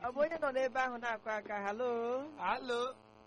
ọ bụ onye nọ n'ebe ahụ na-akụ aka halo alo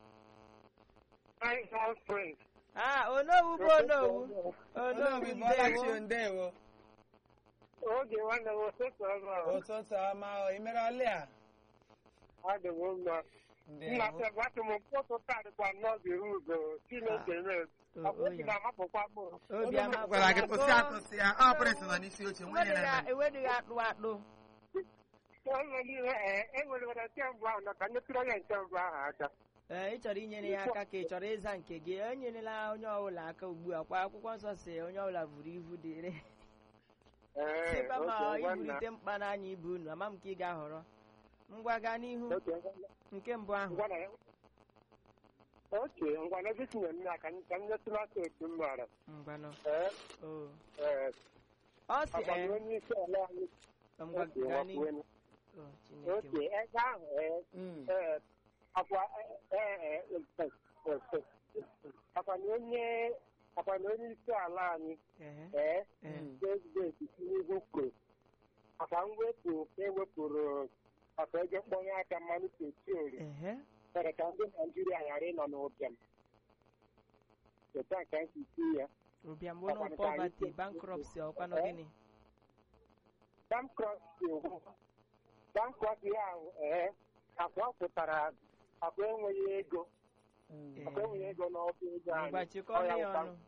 Fine house friend. ah onowu bụ onowu onowu onobi bọlachi ndewo ndewo Oge nwanne m ụtụtụ ọma. ụtụtụ ọma o imere ọlị a Adị m mma. Nna sị gwatụ m mkpụtụ tadịkwa n'oge ụzọ Chineke mee. Ọ bụ esi na-amapụkwa mkpụrụ. obi ama gwara gị kwụsị atụsị ya ọ pụrịsị nọ n'isi oche nwunye na enweghị akpụ akpụ Ụlọ niile ee enwere nwere nke mbụ ahụ na ka nyetụrụ ya nke mbụ ahụ aka. ee ị chọrọ inyere ya aka ka ị chọrọ ịza nke gị enyerela onye ọbụla aka ugbu a kwa akwụkwọ nsọ si onye ọbụla buru ibu dịrị Ee, sịkwa ma oke nwanna. iburite mkpa n'anya ibu unu ama m ka ị ga-ahọrọ ngwa gaa n'ihu Oke nwanna. nke mbụ ahụ Ngwa na ya. Oke ngwa na ebe tinyere nna ka m ka m nyetụrụ aka otu m maara. ngwanụ Ee o ee ọ sị agbanye ee onye isi ala anyị. ngwa Oke gaa n'ihu nwakwuo. o chineke Oke ebe ahụ ee ee akwa ee ee akwa na onye akwa na onye isi ala anyị ehe ee ee prezidenti Tinubu kwuru maka mwepụ ewepụrụ maka ego mkpọnye aka mmanụ petrol ehe mere ka ndị Naijiria ghara ịnọ n'ụbịam cheta nke nsi ya ụbịam bụrụ pọvati bankrọpsi ọkwanụ gịnị bankrọpsi bankrọpsi ahụ ee akwa ọ pụtara akwa enweghị ego akwa enweghị ego n'ọba ego anyị ngwa chịkọọ Ọ ya ya bụ ọnụ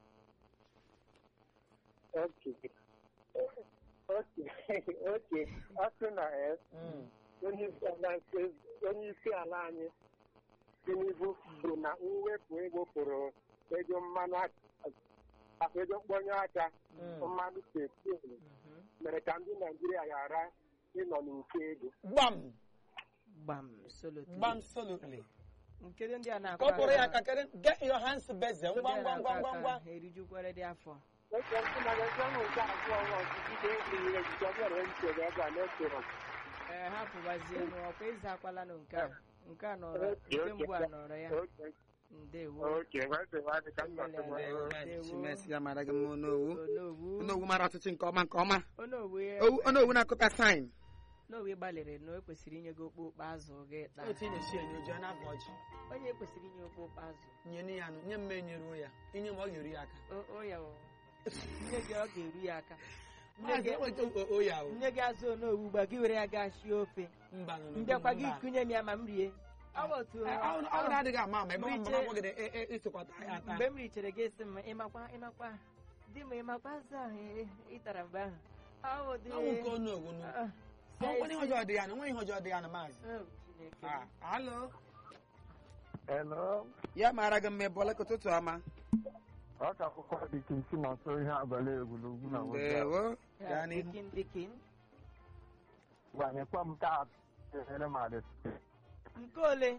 oke oke oke ọ sị na ee onye isi ala nke- onye isi ala anyị Tinubu kwuru na mwepụ ewepụrụ ego mmanụ aka- akpa ego mkpọnye aka mmanụ petrol Mhm. mere ka ndị Naijiria ghara ịnọ n'uke ego gbam gbam solotly gbam solutly nkedo ndị a na-akụ kọpụrụ ya ka kere get your hands beze Ndị ngwa a ngwa na-akụ ngwa ngwa aka ngwa ha erijukwere dị afọ oke ntị na ego ahụ nke abụọ nwa ọchịchị ga-eji ejije ọ bịara nchere ebe a na-echere ee hapụbazie n'ọkwa ịza akwalanụ nke a nke a nọrọ Oke, nke oke, mbụ a oke. nọrọ ya oke ndewo oke nwanne m adị ka m na-atụ m Ndewo. Chimesi ya mara gị mma onowu onowu onowu mara ọtụtụ nke ọma nke ọma onowu Owu- onowu na-akụta saịn onowu gbalịrị na o kwesịrị inye gị okpokpo azụ gị taa otu ị na-esi enye oju na-abụ ọjị onye kwesịrị inye okpokpo azụ nye ya nụ nye m enyeruo ya inye m ọ ga-eru ya aka O- o ya o. nne gị ọ ga-eru ya aka Nne maazị gị- enweta o- o ya o nne gị azụ onowu gba gị were ya gaa shie ofe mba nụ nụ, mbịakwa gị mba. kụnye m ya ma m rie ọ bụ otu Eh, ọ ọ bụrụ adịghị ama ama ebe ọ Mgbe mama gị isokwata ya ata mgbe m richara gị esi m ịmakwa ịmakwa di m ịmakwa azụ ahụ ị- ị tara mgbe ahụ ọ bụ dị ọnwụ nke onowu nụ Ah, ọnwụ ihe ọjọọ dị ya nụ nwe ihe ọjọọ dị ya nụ maazị oh, Chineke. Ah, alo Hello. ya mara gị mma ebe ka ụtụtụ ọma ọ ka akwụkwọ dị ka isi na nso ihe abalị egwuregwu na ndewo Ya, gaa n'ihu dikin dikin gwanyekwa m taa ehere m adị nke ole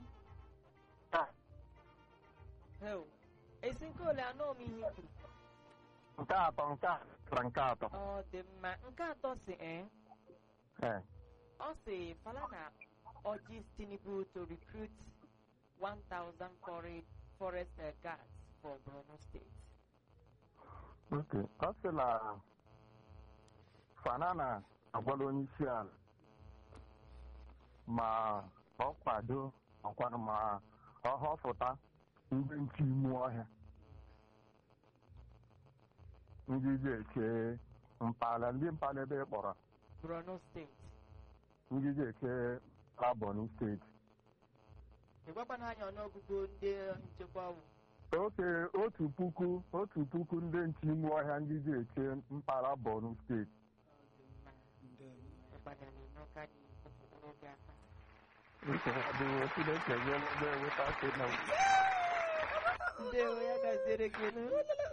Heo, esi nke ole anọ m ihe i kwuru nke atọ nke atọ nke atọ ọ dị mma nke atọ si ee Ee. ọ si Falana urges Tinubu to recruit 1,000 forest, forest uh, guards for Borno State. Ok. ọ sị na fanana agwala onye isi ala ma ọ kwado ọkwanụ ma ọ họpụta ndị nche ime ọhịa ndị ga-eche mpala ndị mpala ebe ị kpọrọ Borno State. ndị ga-eche Abọni steeti Ịgwakwana anyị ọnụọgụgụ ndị nchekwa wụ. oke otu puku otu puku ndị nche ime ọhịa ndị ga-eche mpaghara Borno steeti Ọ dị mma. Ịgbada na-eme ka anyị kpọpụrụ oge aka. adịghị Chineke nyere ndị enweta sị na Ndewo ya gaziere gị nụ.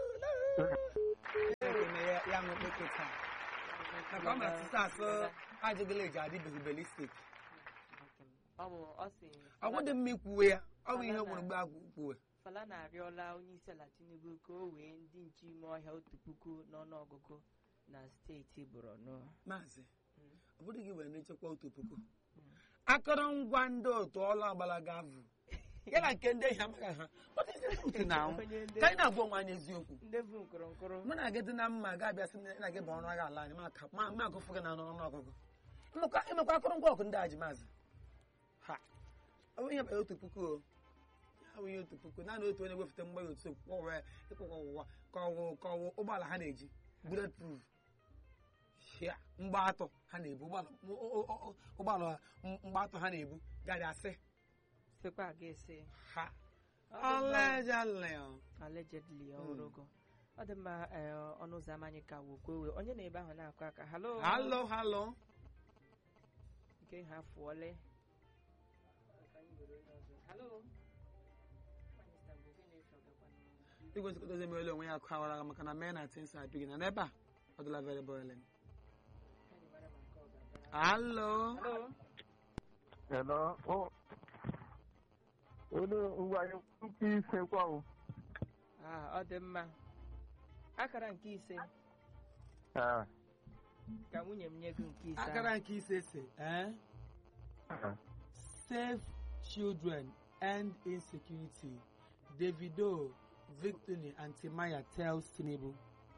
ya ya ṅụ okpeke taa maka ọ ma asụsụ asụ ajụgịla eji adịbeghị belistik Ọ bụ ọ sị ọ dị mma ikwuwe ya ọ bụ ihe gwụrụ mgbe agwụ kwuwe Falana arịọla onye isi ala Tinubu ka o wee ndị nche ime ọhịa otu puku n'ọnụọgụgụ na steeti Borno. maazị Mm. ọ bụrụ gị were nchekwa otu puku akụrụngwa ndị otu ọlụ agbalaga vụ ya na nke ndị ehi amaghị ha What is the truth now? Onye ndị- ka anyị na-agwa onwe anyị eziokwu ndị bụ nkụrụ nkụrụ mụ na gị dị na mma ga-abịa sị na gị bụ ọrụ agha ala anyị ma aka- ma ma agụfụ gị na ọnụ ọgụgụ ịmakwa akụrụngwa ọkụ ndị a ji maazị ọ bụ ihe banyere otu puku o ya bụ ihe otu puku naanị otu onye wefụta mgbanye otu kwụwa ịkwụkwọ ọwụwa ka ọwụ ka ọwụ ụgbọala ha na-eji bullet proof ya mgba atọ ha na-ebu ụgbọala o- o- o- ụgbọala m- mgba atọ ha na-ebu gaghị asị sịkwa a ga-esi ha Ọ dị mma. ọlejalị allegedly ọhụrụgo ọ dị mma ee, ọnụ ụzọ ama anyị ka wokwewe onye na-ebe ahụ na-akụ aka halo halo halo nke ha fụọle Halo? igwe nzikọta emere onwe ya akụ awara agha maka na mee na tins adịghị na n'ebe a ọ dịla very boiling halo Halo? Hello. Oh. Olu ngwa nke ise kwa o. Ah, ọ dị mma akara nke ise Ah. ka nwunye m nye gị nke ise ahụ. akara nke ise si eh? ah. save children end insecurity davido victory and timaya tells tinubu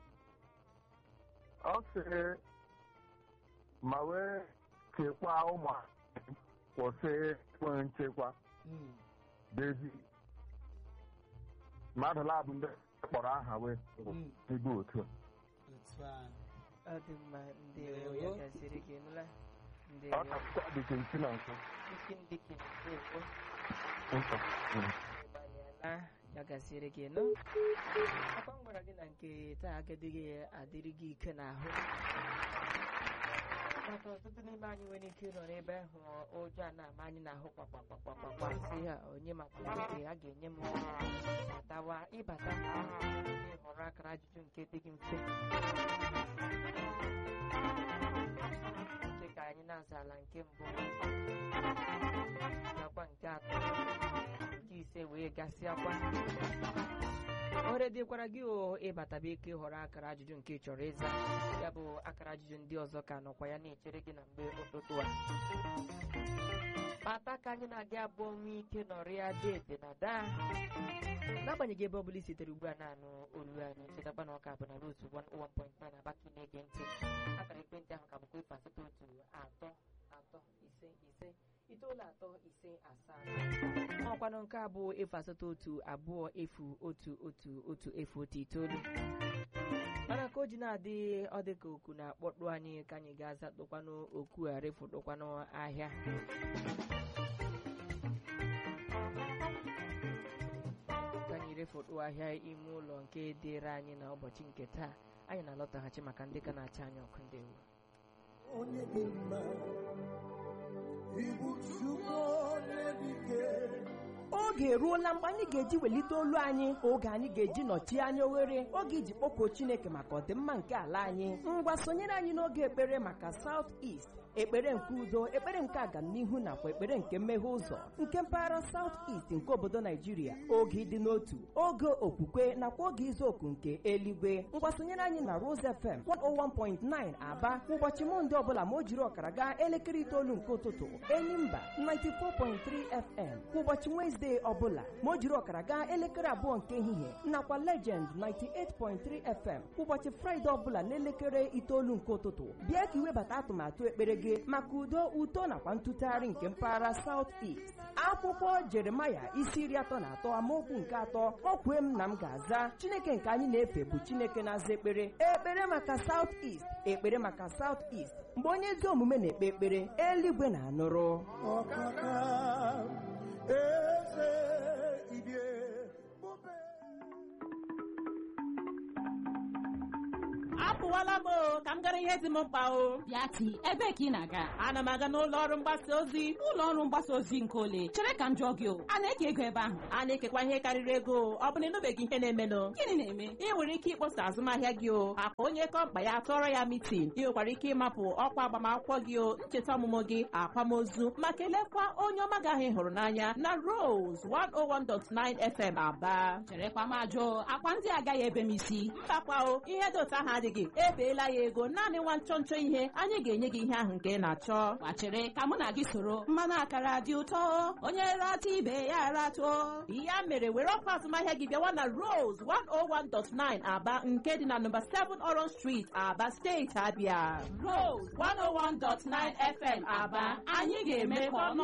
Ọ sị ma wee chekwaa ụmụ kwụsị enwe nchekwa Mm. David mmadụ labụ ndị kpọrọ aha wee Mm. igbe otu a. otu a ọ dị mma ndị Ndewo. ya gaziri gị nụla ndị ọ na-akpọ dịka nsi na nso isi ndị kinekwo Nsọ. Mm. gbanyela ya gaziri gị nụ akwa m gwara gị na nke taa agadịghị adịrị gị ike n'ahụ maka ọtụtụ n'ime anyị nwere ike ịnọ n'ebe ahụ ụjọ a na-ama anyị n'ahụ kpakpakpakpakpa si ha onye maka oge a ga-enye m batawa ịbata ịhọrọ akara ajụjụ nke dị gị mfe nke ka anyị na-aza ala nke mbụ nakwa nke atọ nke ise wee gasịakwa ohere dịkwara gị o ịbataba ike ịhọrọ akara ajụjụ nke ị chọrọ ịza ya bụ akara ajụjụ ndị ọzọ ka nọkwa ya na-echere gị na mgbe ụtụtụ a kpata ka anyị na-adị abụọ nwee ike nọrịa dede na daa n'agbanyeghị ebe ọ bụla i sitere ugbu a na-anụ olu anyị chetakwa na ọka bụ na rotu 101.9 abaki na-ege ntị akara ekwentị ahụ ka bụkwa efu asatọ otu atọ atọ ise ise itoolu atọ ise asaa ọkwanụ nke a bụ efu asatọ otu abụọ efu otu otu otu efu otu itoolu mana ka o ji na-adị ọ dị ka oku na-akpọtụ anyị ka anyị ga-aza tụkwanụ oku a refutụkwanụ ahịa ka anyị refutụ ahịa ime ụlọ nke dịrị anyị na ụbọchị nke taa anyị na-alọtaghachi maka ndị ka na-acha anyị ọkụ ndị ewu onye dị mma ibu chukwu onye dike oge eruola mgbe anyị ga-eji welite olu anyị oge anyị ga-eji nọchie anya oghere oge iji kpọkuo chineke maka ọdịmma nke ala anyị ngwa sonyere anyị n'oge ekpere maka South East ekpere nke udo ekpere nke agamnihu nakwa ekpere nke mmeghe ụzọ nke mpaghara South East nke obodo naijiria oge ịdị n'otu oge okwukwe nakwa oge izu oku nke eluigwe ngwa sonyere anyị na Rose FM 101.9 aba ụbọchị mọnde ọbụla ma o jiri ọkara gaa elekere itoolu nke ụtụtụ enyimba 94.3 FM kwa ụbọchị Wezdee ọbụla ma o jiri ọkara gaa elekere abụọ nke ehihie nakwa Legend 98.3 FM kwa ụbọchị Fraịde ọbụla n'elekere itoolu nke ụtụtụ bịa ka iwebata atụmatụ ekpere gị maka udo uto nakwa ntụtụgharị nke mpaghara South East akwụkwọ Jeremaya isi iri atọ na atọ amaokwu nke atọ o kwee m na m ga-aza Chineke nke anyị na-efe bụ Chineke na-aza ekpere ekpere maka South East ekpere maka South East mgbe onye ezi omume na-ekpe ekpere eluigwe na-anụrụ ọkaka eze ibie bube apụwala m o ka m gara ihe dị m mkpa o Bịati, ebee ka ị na-aga? ana m aga n'ụlọ ọrụ mgbasa ozi Ụlọ ọrụ mgbasa ozi nke ole? Chere ka m jụọ gị o, a na-eke ego ebe ahụ? a na-ekekwa ihe karịrị ego ọ bụ na ịnụbeghị ihe na-emenụ Gịnị na-eme? ị nwere ike ịkpọsa azụmahịa gị o akpa onye kọ mkpa ya tụọrọ ya mitin ị nwekwara ike ịmapụ ọkwa agbamakwụkwọ gị o ncheta ọmụmụ gị akwamozu ma kelekwa onye ọma gị ahụ ị hụrụ n'anya na Rose 101.9 FM Aba Cherekwa m ajụ, akwa ndị agaghị ebe m isi. mbakwa o ihe dị otu ahụ adịghị ebeela ya ego naanị nwa nchọ nchọ ihe anyị ga-enye gị ihe ahụ nke ị na-achọ Gbachere ka mụ na gị soro mmanụ akara dị ụtọ onye rata ibe ya ratụọ ya mere were ọkwa azụmahịa gị bịawa na Rose 101.9 Aba nke dị na nọmba 7 Orange Street Aba steeti Abia Rose 101.9 FM Aba anyị ga-eme ka ọnụ